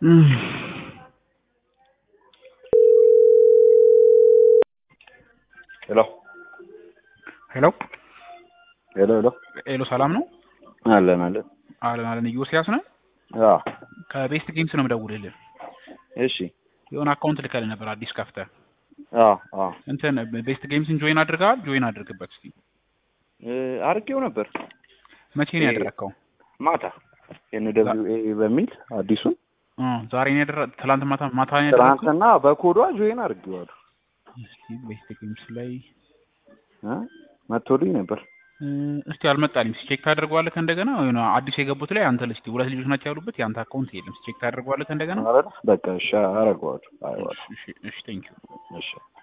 ሄሎ ሄሎ ሄሎ ሄሎ ሄሎ፣ ሰላም ነው? አለን አለን። አለን አለን። ኢዮስያስ ነው አዎ ከቤስት ጌምስ ነው የምደውልልህ። እሺ። የሆነ አካውንት ልከልህ ነበር አዲስ ከፍተህ አዎ አዎ እንትን ቤስት ጌምስን ጆይን አድርገሃል? ጆይን አድርግበት እስኪ። እ አርጌው ነበር መቼ ነው እ- ያደረግከው? ማታ ኤን ደብሊው ኤ በሚል አዲሱን እ ዛሬ ነው ያደረ ትላንት ማታ ማታ ነው ያደረግከው? ትናንትና በኮዷ ጆይን አድርጌዋለሁ እስኪ ቤስት ጌምስ ላይ እ መቶልኝ ነበር። እ፣ እስቲ አልመጣልኝም። ቼክ ታደርገዋለህ እንደገና? የሆነ አዲስ የገቡት ላይ አንተ ልስቲ ሁለት ልጆች ናቸው ያሉበት የአንተ አካውንት የለም። ቼክ ታደርገዋለህ እንደገና? ማለት በቃ እሺ አደርገዋለሁ። አይዋለሁ እሺ እሺ፣ ቴንክ ዩ እሺ